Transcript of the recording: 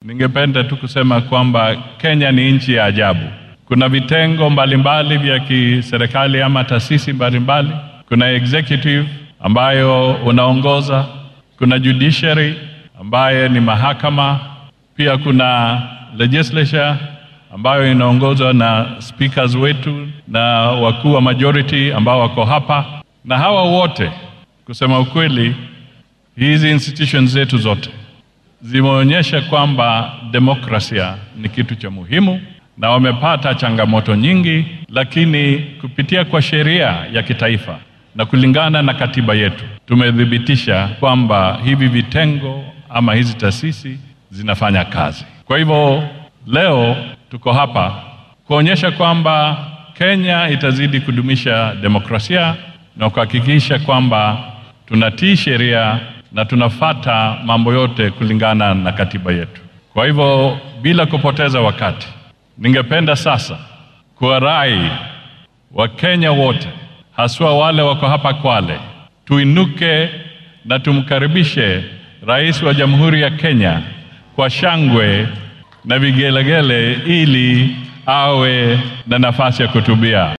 ningependa tu kusema kwamba Kenya ni nchi ya ajabu. Kuna vitengo mbalimbali vya kiserikali ama taasisi mbalimbali. Kuna executive ambayo unaongoza, kuna judiciary ambayo ni mahakama, pia kuna legislature ambayo inaongozwa na speakers wetu na wakuu wa majority ambao wako hapa, na hawa wote, kusema ukweli, hizi institutions zetu zote zimeonyesha kwamba demokrasia ni kitu cha muhimu, na wamepata changamoto nyingi, lakini kupitia kwa sheria ya kitaifa na kulingana na katiba yetu tumethibitisha kwamba hivi vitengo ama hizi taasisi zinafanya kazi. Kwa hivyo leo tuko hapa kuonyesha kwamba Kenya itazidi kudumisha demokrasia na kuhakikisha kwamba tunatii sheria na tunafata mambo yote kulingana na katiba yetu. Kwa hivyo bila kupoteza wakati, ningependa sasa kuwarai Wakenya wote haswa wale wako hapa Kwale, tuinuke na tumkaribishe Rais wa Jamhuri ya Kenya kwa shangwe na vigelegele ili awe na nafasi ya kutubia.